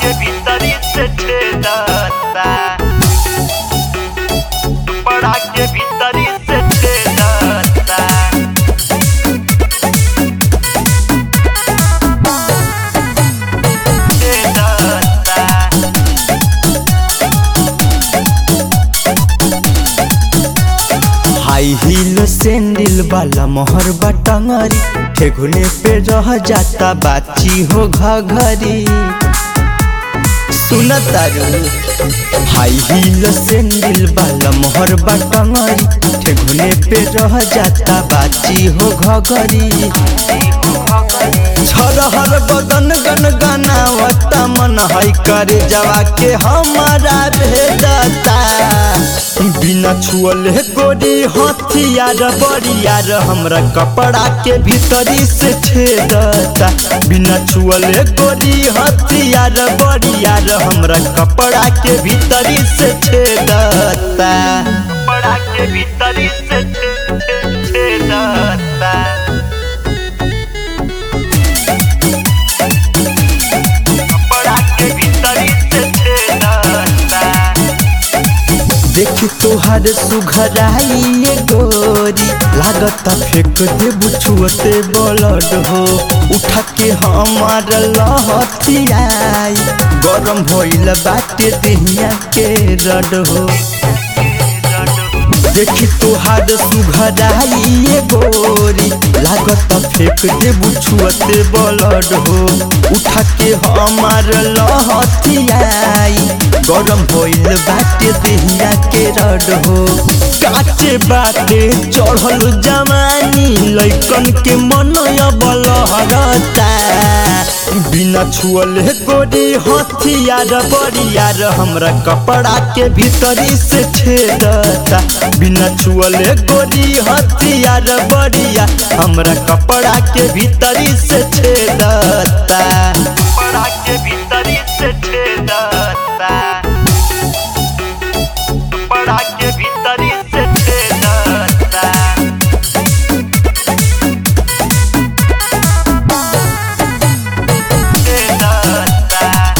के भीतरी से छेदता बड़ा के भीतरी से छेदता छेदता हाई हील सैंडल वाला मोहर बटंगरी ठेगुने पे रह जाता बाची हो घघरी सुन तारू हाई हील सैंडल वाला मोहर बटंगरी ठेगुने पे रह जाता बाची हो घघरी छरहर बदन गन गनावता मन है करे जवा के हमारा भेजता बिना छुअले गोरी हथियार बरियार हमरा कपड़ा के भीतरी से छेदता बिना छुअले गोरी हथियार बरियार हमरा कपड़ा के भीतरी से छेदता बड़ा के भीतरी से छे- छे- छेदता बड़ा के भीतरी से छेदता देख तोहर सुघराई ये गोरी लागत फेंक दे बुछुअते बलड हो उठा के हमार लहथियाई गरम भइल बाटे देहिया के रड हो देखी तोहार सुघराई ये गोरी लागत फेंक दे बुछुअते बलड हो उठा के हमार लहथियाई गरम भइल बाटे देहिया के रड हो काचे बाटे चढ़ल जवानी लैकन के मन बल हरता बिना छुअले गोरी हथियार बरियार हमरा कपड़ा के भीतरी से छेदता बिना छुअले गोरी हथियार बरिया हमरा कपड़ा के भीतरी से छेदता बड़ा के भीतरी से छेदता बड़ा के भीतरी से छेदता छेदता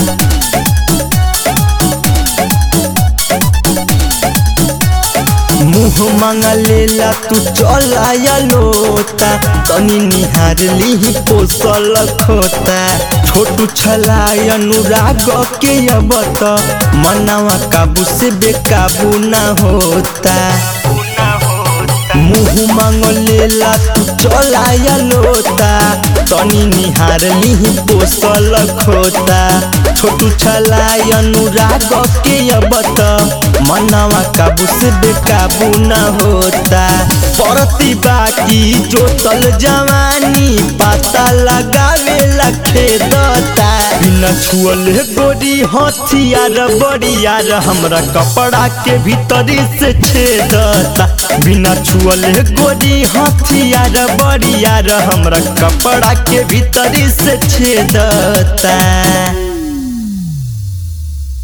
मुँह मांगा लेला तू चल आया लोता तनी निहार ली पोसल खोता छोटू छलाय अनुराग के अब त मनावा काबू से बेकाबू ना होता ना होता मुँह मांग लेला तू चल आया लोता तनी निहार ली पोसल खोता छोटू छलाय अनुराग के अब त मनावा काबू से बेकाबू न होता परती बाकी जोतल जवानी पता लगावे खेदता बिना छुअले गोरी हथियार बरियार हमरा कपड़ा के भीतरी से छेदता बिना छुअले गोरी हथियार बरियार हमरा कपड़ा के भीतरी से छेदता